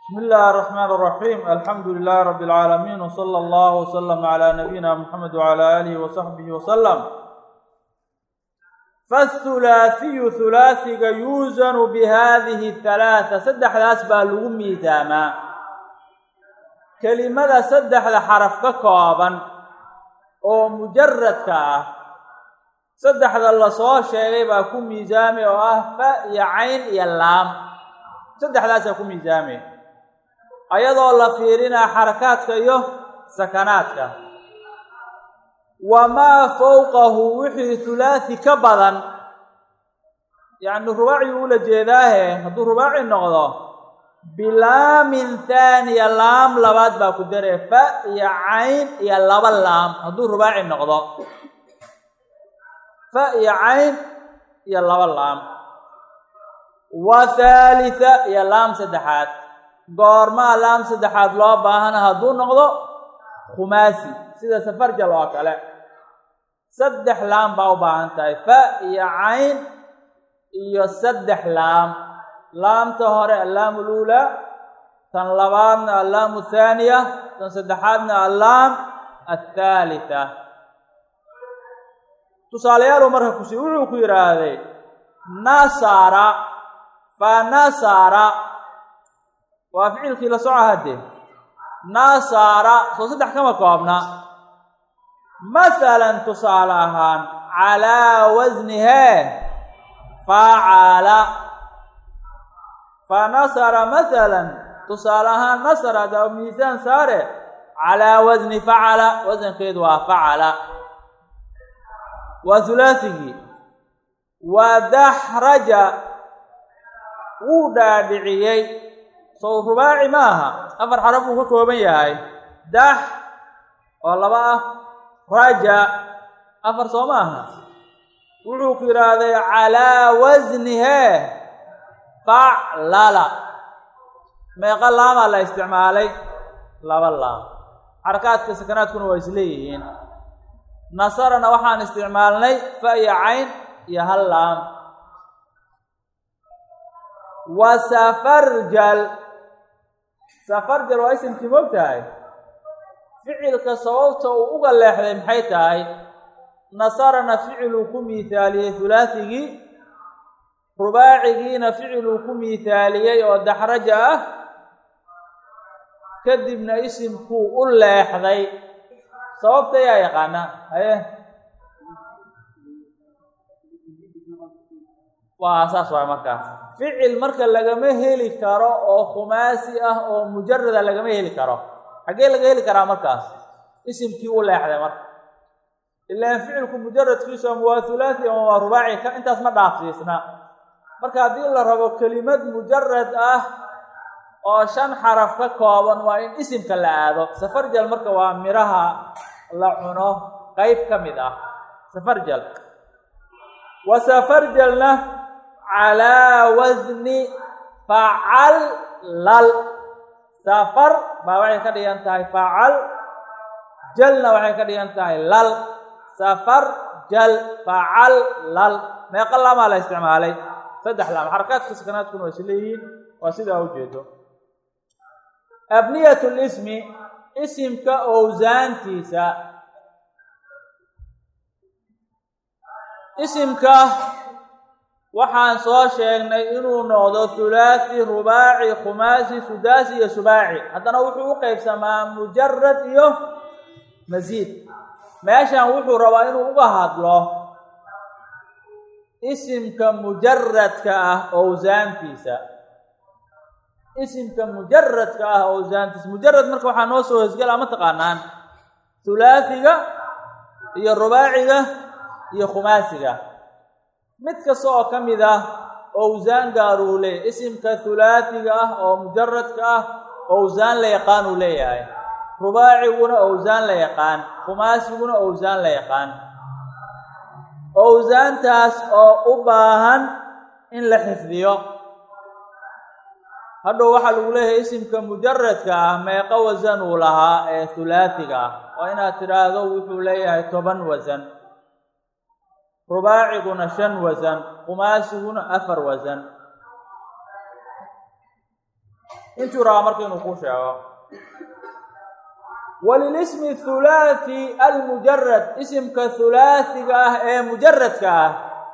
بسم الله الرحمن الرحيم الحمد لله رب العالمين وصلى الله وسلم على نبينا محمد وعلى آله وصحبه وسلم فالثلاثي ثلاثي يوزن بهذه الثلاثة سدح الأسباب لغو ميزاما كلمة سدح لحرف ككوابا أو مجرد كاه سدح الله صوى شيء باكو ميزامي وآه فا يعين يلام سدح الأسباب كو ميزامي ayadoo la fiirinaa xarakaadka iyo sakanaadka wamaa fowqahu wixii hulaathi ka badan yacni rubaaci ula jeedaahe hadduu rubaaci noqdo bilaamin thaaniya laam labaad baa ku daree fa iyo cayn iyo laba laam hadduu rubaaci noqdo fa iyo cayn iyo laba laam wa thalitha iyo laam saddexaad goormaa laam saddexaad loo baahana hadduu noqdo khumaasi sida safarjal oo kale saddex laam baa u baahan tahay fa iyo cayn iyo saddex laam laamta hore allaamu luulaa tan labaadna allaamu thaaniya tan saddexaadna allaam athaalitha tusaaleyaalu marka kusi wuxuu ku yidhaahday nasara fa nasara waa ficilkii la soco haddee nasara soo saddex kama koobna masalan tusaale ahaan calaa wasnihee facala fa nasara masalan tusaale ahaan nasara daa miisaan saare calaa wasni facala wasankeedu waa facala waa hulaasigii wa daxraja wuu dhaadhiciyey sow rubaaci ma aha afar xaraf uu ka kooban yahay dax oo laba ah raja afar soo ma aha wuxuu ku yidhaahday calaa wasnihee faclala meeqa laamaa la isticmaalay laba laam xarakaadka sakanaadkuna waa isleeyihiin nasarana waxaan isticmaalnay fa iyo cayn iyo hal laam wa safarjal safarjal waa isimkii moog tahay ficilka sababta uu uga leexday maxay tahay nasarana ficiluu ku miithaaliyey hulaathigii rubaacigiina ficiluu ku miithaaliyey oo daxraja ah kadibna isimkuu u leexday sababta yaa yaqaana haye waa saas waay markaas ficil marka lagama heli karo oo khumaasi ah oo mujarada lagama heli karo xaggee laga heli karaa markaas isimkii u leexday marka ilaan ficilku mujaradkiisu ama waa hulaathi ama waa rubaaci ka intaas ma dhaafsiisna marka haddii la rabo kelimad mujarad ah oo shan xaraf ka kooban waa in isimka la aado safarjal marka waa midhaha la cuno qeyb ka mid ah safarjal wa safarjalna calaa wasni facal lal safar baa waxay ka dhigan tahay facal jalna waxay ka dhigan tahay lal safar jal facal lal meeqa laamaa la isticmaalay saddex laam xarakaadka sakanaadkuna waa isleeyihiin waa sidaa ujeedo abniyat lismi isimka owsaantiisa isimka waxaan soo sheegnay inuu noqdo hulaathi rubaaci khumaasi sudaasi iyo subaaci haddana wuxuu u qeybsamaa mujarad iyo masiid meeshan wuxuu rabaa inuu uga hadlo isimka mujaradka ah owsaantiisa isimka mujaradka ah owsaantiisa mujarad marka waxaa noo soo hosgala ma taqaanaan hulaahiga iyo rubaaciga iyo khumaasiga mid kasta oo ka mid ah owsaan gaaruu leeyahay isimka hulaahiga ah oo mujaradka ah owsaan la yaqaan uu leeyahay rubaaciguna owsaan la yaqaan khumaasiguna owsaan la yaqaan owsaantaas oo u baahan in la xifdiyo hadhow waxaa lagu leeyahay isimka mujaradka ah meeqa wasan uu lahaa ee hulaahiga ah waa inaad tidhaahdo wuxuu leeyahay toban wasan rubaaciguna shan wasan khumaasiguna afar wasan intuu rabaa marka inuu kuu sheego walilismi thulaathi almujarad isimka thulaathiga ah ee mujaradka ah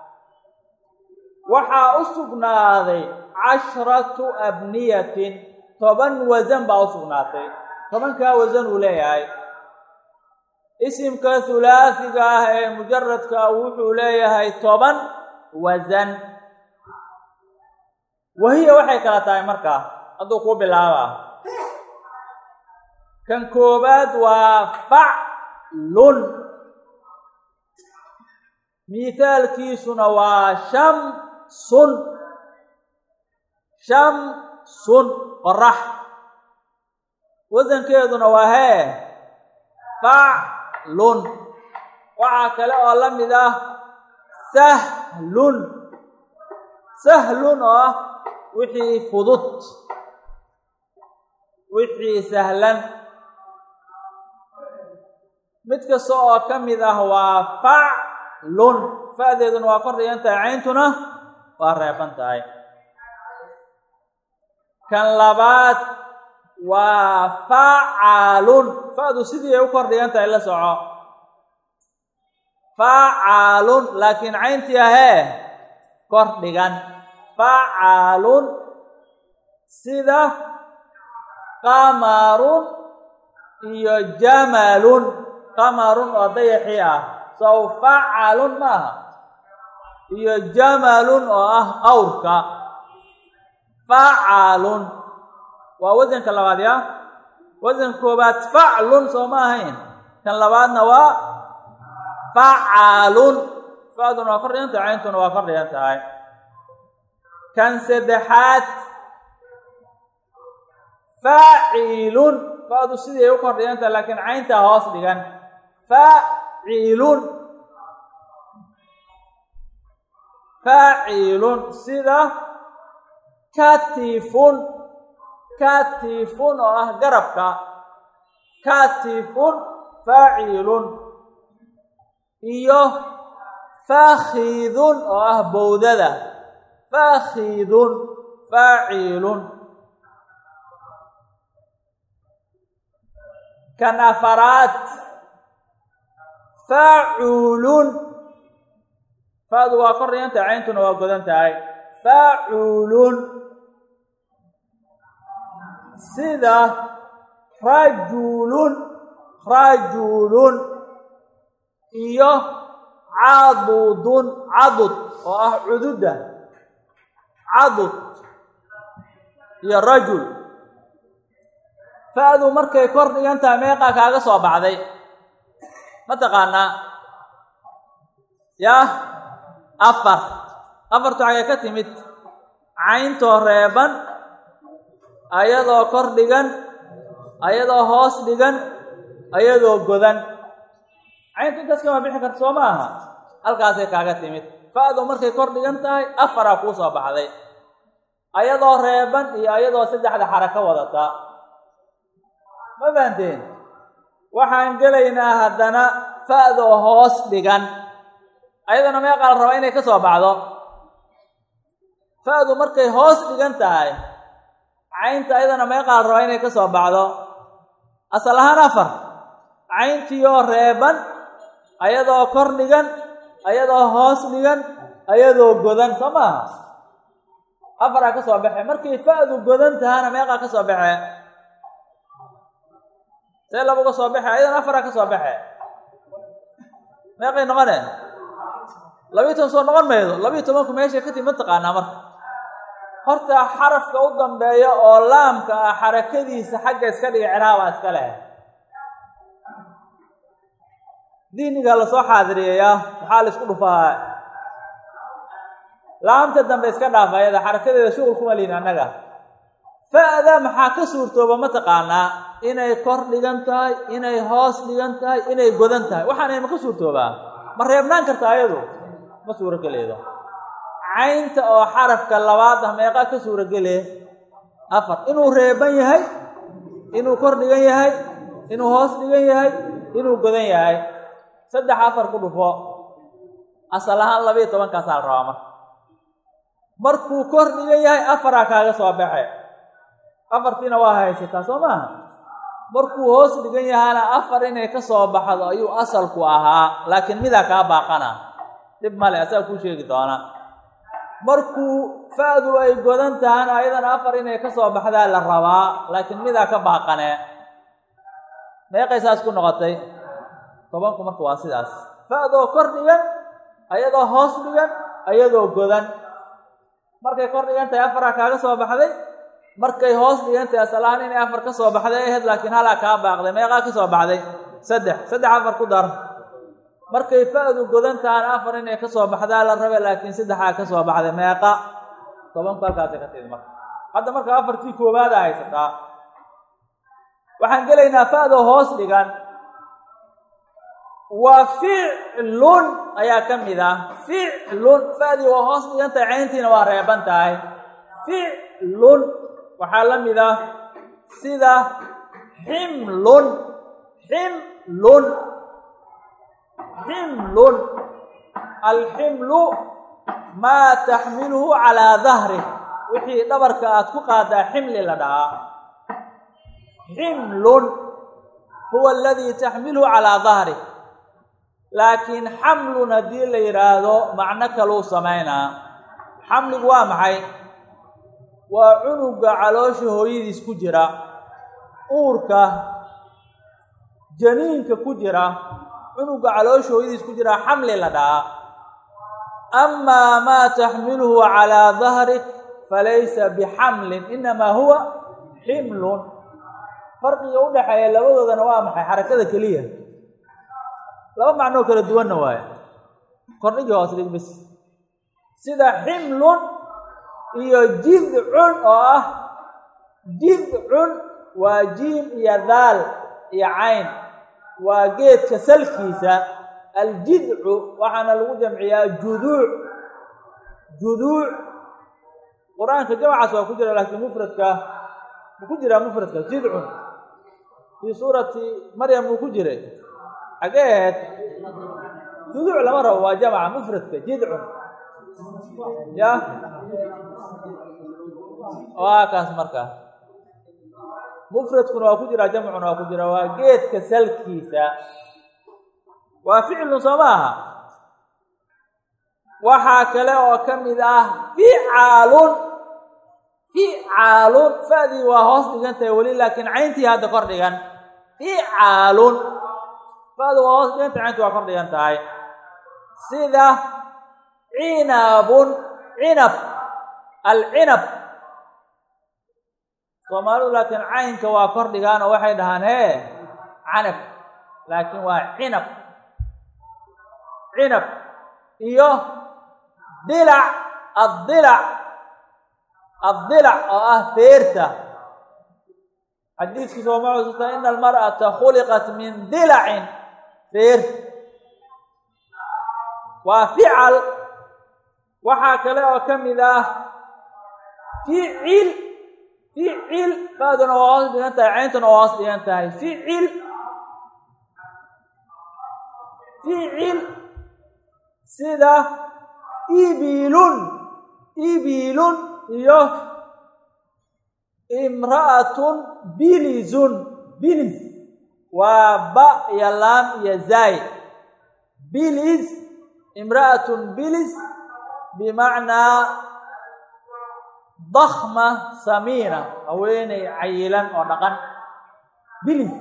waxaa u sugnaaday cashratu abniyatin toban wasan baa u sugnaatay tobankaa wasan uu leeyahay isimka thulaathiga ah ee mujaradka wuxuu leeyahay toban wasan wahiya waxay kala tahay markaa hadduu kuu bilaaba kan koobaad waa faclun mithaalkiisuna waa shamsun shamsun qorax wasankeeduna waa hee faclun waxaa kale oo la mid ah sahlun sahlun oo ah wixii fudud wixii sahlan mid kasta oo ka mid ah waa faclun fa-deeduna waa kor dhigan tahay cayntuna waa reeban tahay kan labaad waa facaalun fa-du sidii ay u kor dhigan tahay la soco facaalun laakiin cayntii ahee kor dhigan facaalun sida qamarun iyo jamalun qamarun oo dayaxii ah sow facalun maaha iyo jamalun oo ah awrka facalun waa wasanka labaad ya wasanka koobaad faclun soo ma ahayn kan labaadna waa facaalun fa-duna waa kor dhigan tahay cayntuna waa kor dhigan tahay kan saddexaad faacilun fa-du sidii ay u kor dhigan tahay laakiin cayntaa hoos dhigan faacilun faacilun sida katifun katifun oo ah garabka katifun faacilun iyo fakhidun oo ah bowdada fakhidun faacilun kan afaraad faculun fa-du waa kor dhigan tahay cayntuna waa godan tahay faculun sida rajulun rajulun iyo cadudun cadud oo ah cududda cadud iyo rajul fa-du markay kor dhigan tahay meeqaa kaaga soo baxday ma taqaanaa yah afar afartu xagee ka timid cayntoo reeban ayadoo kor dhigan ayadoo hoos dhigan ayadoo godan cayntu intaas kama bixi karta soo ma aha halkaasay kaaga timid fa-du markay kor dhigan tahay afaraa kuu soo baxday ayadoo reeban iyo ayadoo saddexda xarako wadata ma fahanteen waxaan gelaynaa haddana fa-doo hoos dhigan ayadana meeqaa la rabaa inay ka soo baxdo fa-du markay hoos dhigan tahay caynta ayadana meeqaa la rabaa inay ka soo baxdo asal ahaan afar cayntiioo reeban ayadoo kor dhigan ayadoo hoos dhigan ayadoo godan soo maaha afaraa ka soo baxe markay fa-du godan tahana meeqaa ka soo baxe see labuga soo baxe ayadana afaraa ka soo baxe meeqay noqone labiiy toban soo noqon maydo labiiy tobanku meeshay ka timi ma taqaanaa marka horta xarafka u dambeeya oo laamka ah xarakadiisa xagga iska dhiga ciraabaa iska leh diiniga lasoo xaadiriyayaa maxaa la isku dhufaa laamta dambe iska dhaaf ayada xarakadeeda shuqul kuma lihin annaga fa-da maxaa ka suurtooba ma taqaanaa inay kor dhigan tahay inay hoos dhigan tahay inay godan tahay waxaanay ma ka suurtoobaa ma reebnaan karta ayadu ma suuro geleedo caynta oo xarafka labaad ah meeqaa ka suuro gele afar inuu reeban yahay inuu kor dhigan yahay inuu hoos dhigan yahay inuu godan yahay saddex afar ku dhufo asal ahaan labayo tobankaasaa la rabaa marka markuu kor dhigan yahay afaraa kaaga soo baxe afartiina waa haysataa soo maaha markuu hoos dhigan yahaana afar inay ka soo baxdo ayuu asalku ahaa laakiin midaa kaa baaqana dhib male asaga kuu sheegi doona markuu fa-du ay godan tahana ayadana afar inay ka soo baxdaa la rabaa laakiin midaa ka baaqane meeqay saas ku noqotay tobanku marka waa sidaas fa-doo kor dhigan ayadoo hoos dhigan ayadoo godan markay kor dhigan tahay afaraa kaaga soo baxday markay hoos dhigan tahay asalahaan inay afar ka soo baxday ahayd laakiin halaa kaa baaqday meeqaa ka soo baxday saddex saddex afar ku dar markay fa-du godan tahana afar inay ka soo baxdaa la rabe laakiin saddexaa ka soo baxday meeqa tobanku halkaasay ka tidi marka hadda marka afartii koowaada haysataa waxaan gelaynaa fa-doo hoos dhigan wa ficlun ayaa ka mid ah ficlun fa-dii waa hoos dhigan tahay cayntiina waa reeban tahay ficlun waxaa la mid ah sida ximlun ximlun ximlun alximlu maa taxmiluhu calaa dahrih wixii dhabarka aad ku qaadaa ximli la dhahaa ximlun huwa aladii taxmiluhu calaa dahrih laakiin xamlun haddii la yidhaahdo macno kaluu samaynaa xamligu waa maxay waa cunuga caloosha hooyadiis ku jira uurka janiinka ku jira cunuga caloosha hooyadiis ku jira xamli la dhahaa amaa maa taxmiluhu calaa dahrik falaysa bixamlin inamaa huwa ximlun farqiga u dhexeeya labadoodana waa maxay xarakada keliya laba macnoo kala duwanna waaye kordhigii hoos dhig bis sida ximlun iyo jidcun oo ah jidcun waa jiim iyo daal iyo cayn waa geedka salkiisa aljidcu waxaana lagu jamciyaa juduuc juduuc qur-aanka jamcaas waa ku jira laakiin mufradka mu ku jiraa mufradka jidcun fii suurati maryam wuu ku jiray xagee ahayd juduuc lama rabo waa jamca mufradka jidcun ya waa kaas marka mufradkuna waa ku jiraa jamcuna waa ku jira waa geedka salkiisa waa ficlun soo maaha waxaa kale oo ka mid ah ficaalun ficaalun fa'dii waa hoos dhigan tahay weli laakiin cayntii hadda kor dhigan ficaalun fa'du waa hoos dhigan tahay cayntii waa kor dhigan tahay sida cinabun cinab alcinab soomaalidu laakiin caynka waa kor dhigaan oo waxay dhahaan hee canab laakiin waa cinab cinab iyo dilac addilac addilac oo ah feerta xadiiskii sooma xusuusta ina almar'ata khuliqat min dilacin feer waa fical waxaa kale oo ka mid ah ficil ficil faaduna waa hoos dhigan tahay cayntuna waa hoos dhigan tahay ficil ficil sida ibilun ibilun iyo imra'atun bilizun biliz waa ba iyo laam iyo zaay biliz imra'atun biliz bimacnaa dakma samiina haweeney cayilan oo dhaqan biliz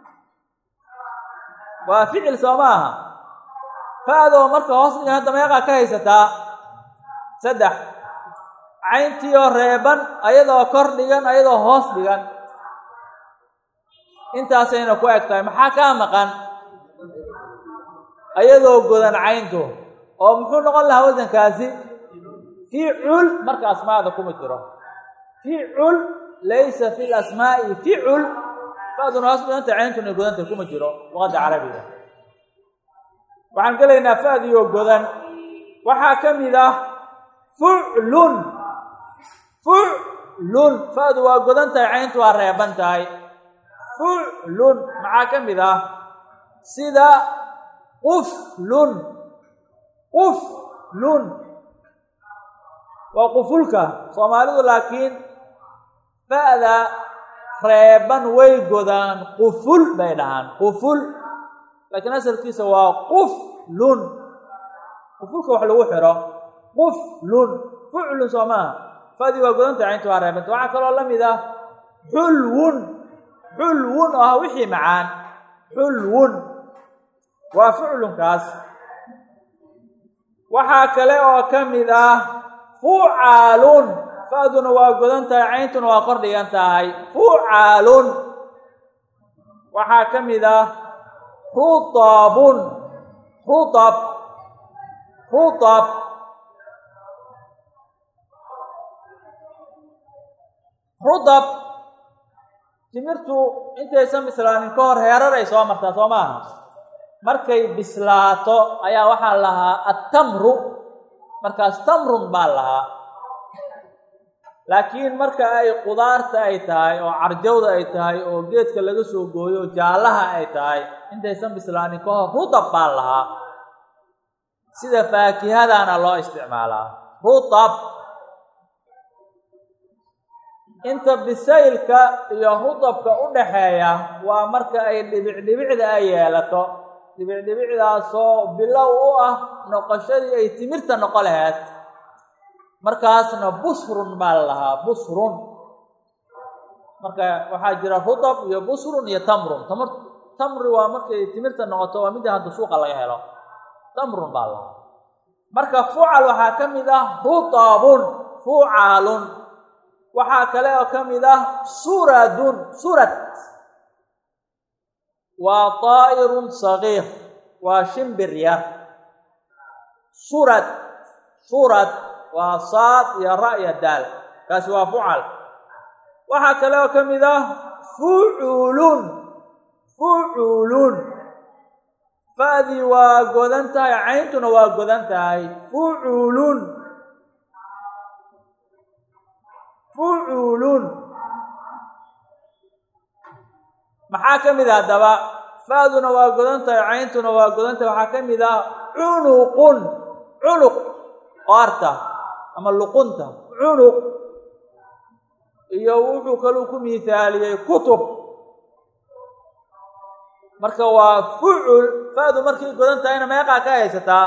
waa ficil soo ma aha fa-doo marka hoos dhigan hadda meeqaa ka haysataa saddex cayntiioo reeban ayadoo kor dhigan ayadoo hoos dhigan intaasayna ku eg tahay maxaa kaa maqan ayadoo godan cayntu oo muxuu noqon lahaa wasankaasi ficul marka asmaada kuma jiro ficul laysa fi lasmaa'i ficul fa-duna hoos dhiganta cayntuna godanta kuma jiro luqadda carabiga waxaan gelaynaa fa-dioo godan waxaa ka mid ah fuclun fuclun fa-du waa godan tahay cayntu waa reeban tahay fuclun maxaa ka mid ah sida quflun quflun waa qufulka soomaalidu laakiin fa-da reeban way godaan quful bay dhahaan quful laakiin asalkiisa waa quflun qufulka wax lagu xidho quflun fuclun soo maaha fadii waa godanta cayntu waa reebanta waxaa kaloo la mid ah xulwun xulwun oo ah wixii macaan xulwun waa fuclunkaas waxaa kale oo ka mid ah fucaalun fa'duna waa godan tahay cayntuna waa kor dhigan tahay fucaalun waxaa ka mid ah rutabun rutab rutab rutab timirtu intaysan bislaanin ka hor heerar ay soo martaa soo maaha markay bislaato ayaa waxaa lahaa attamru markaas tamrun baa lahaa laakiin marka ay qudaarta ay tahay oo carjawda ay tahay oo geedka laga soo gooyo oo jaallaha ay tahay intaysan bislaanin ka hor rutab baa lahaa sida faakihadana loo isticmaalaa rutab inta bisaylka iyo rutabka u dhaxeeya waa marka ay dhibicdhibicda ay yeelato dhibicdhibicdaasoo bilow u ah noqoshadii ay timirta noqo laheyd markaasna busrun baa la lahaa busrun marka waxaa jira rutab iyo busrun iyo tamrun tamr tamri waa markay timirta noqoto waa midda hadda suuqa laga helo tamrun baa lahaa marka fucal waxaa ka mid ah rutabun fucaalun waxaa kale oo ka mid ah suradun surad waa طaa'irun sagiir waa shimbir yar surad surad waa saad iyo ra iyo daal kaasi waa fucal waxaa kale oo ka mid ah fuculun fuculun fa'dii waa godan tahay cayntuna waa godan tahay fuculun fuculun maxaa ka mid ah haddaba fa'duna waa godan tahay cayntuna waa godan tahay waxaa ka mid ah cunuqun cunuq qoarta ama luqunta cunuq iyo wuxuu kaluu ku miithaaliyey kutub marka waa fucul fa'du markay godan tahayna meeqaa ka haysataa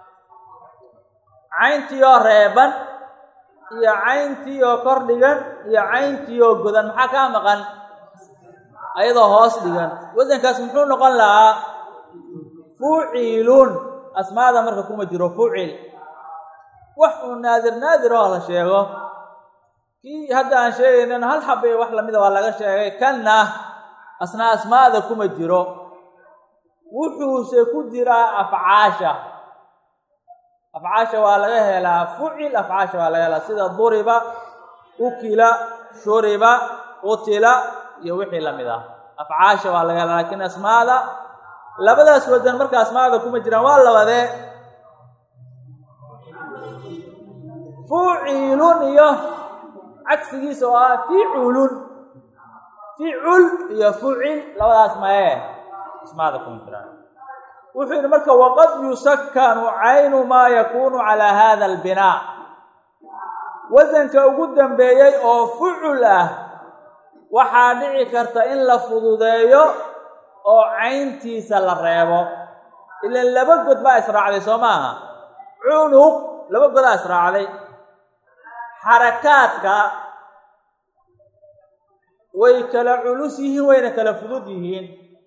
cayntiioo reeban iyo cayntiioo kor dhigan iyo cayntiioo godan maxaa kaa maqan ayadoo hoos dhigan wasankaas muxuu noqon lahaa fucilun asmaada marka kuma jiro fucil wax uu naadir naadir oo la sheego kii hadda aan sheegaynana hal xabay wax lamida waa laga sheegay kanna asna asmaada kuma jiro wuxuuse ku jiraa afcaasha afcaasha waa laga helaa fucil afcaasha waa laga helaa sida duriba ukila shuriba qutila iyo wixii lamid ah afcaasha waa laga helaa laakiin asmaada labadaas wadan marka asmaada kuma jiraan waa labadee fucilun iyo cagsigiisa oo ah ficulun ficul iyo fucil labadaas maye asmaada kuma jiraan wuxuu yidhi marka waqad yusakkanu caynu maa yakunu calaa hada albinaa wasanka ugu dambeeyey oo fucul ah waxaa dhici karta in la fududeeyo oo cayntiisa la reebo ilan laba god baa israacday soo maaha cunuq laba godaa israacday xarakaadka way kala culus yihiin wayna kala fudud yihiin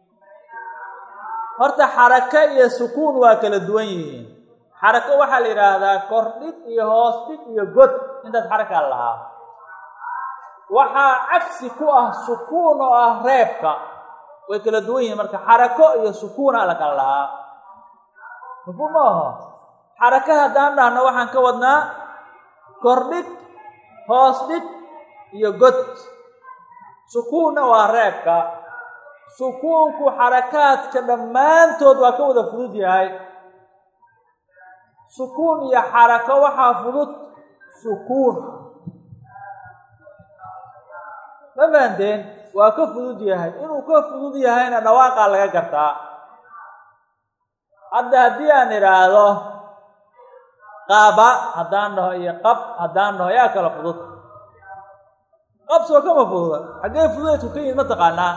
horta xarako iyo sukuun waa kala duwan yihiin xarako waxaa la yidhaahdaa kordhig iyo hoos dhig iyo god intaas xarakaa lahaa waxaa cagsi ku ah sukuun oo ah reebka way kala duwan yihiin marka xarako iyo sukuuna la kala lahaa mafhuum ma aho xarako haddaan dhahno waxaan ka wadnaa kordhig hoos dhig iyo god sukuunna waa reebka sukuunku xarakaadka dhammaantood waa ka wada fudud yahay sukuun iyo xarako waxaa fudud sukuun ma fahanteen waa ka fudud yahay inuu ka fudud yahayna dhawaaqaa laga gartaa hadda haddii aan idhaahdo qaba haddaan dhaho iyo qab haddaan dhaho yaa kala fudud qabsoo kama fududa xaggee fududaydku ka yimid ma taqaanaa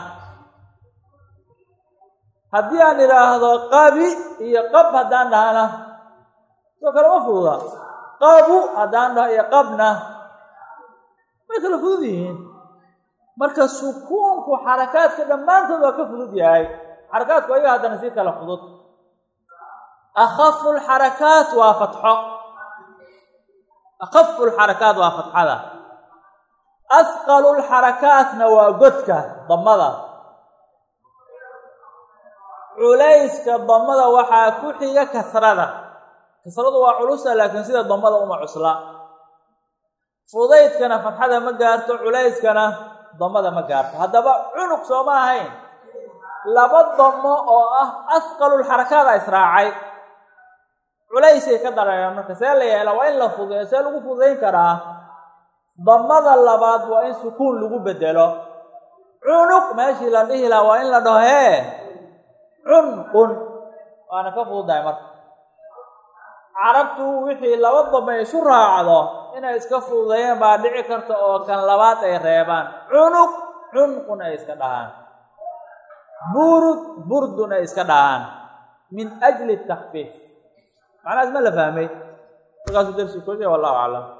haddii aan idhaahdo qabi iyo qab haddaan dhahana soo kale ma fududa qabu haddaan dhaho iyo qabna way kala fudud yihiin marka sukuunku xarakaadka dhammaantood waa ka fudud yahay xarakaadku ayaga haddana sii kala fudud akhafu lxarakaat waa fatxo akhafu lxarakaat waa fatxada asqalu lxarakaatna waa godka damada culayska damada waxaa ku xiga kasrada kasradu waa culusa laakiin sida damada uma cusla fudaydkana fatxada ma gaarto culayskana damada ma gaarto haddaba cunug sooma ahayn laba damo oo ah asqalulxarakaada israacay culaysay ka dareeraan marka see la yeela waa in la fudeeyo see lagu fudayn karaa damada labaad waa in sukuun lagu bedelo cunug meeshii la dhihi lahaa waa in la dhaho hee cunqun waana ka fududahay marka carabtu wixii laba dame isu raacdo inay iska fududeeyeen baa dhici karta oo kan labaad ay reebaan cunug cunqun ay iska dhahaan burud burdun ay iska dhahaan min ajli takfiif macnahaas ma la fahmay markaasuu darsi koojiya wallahu aclam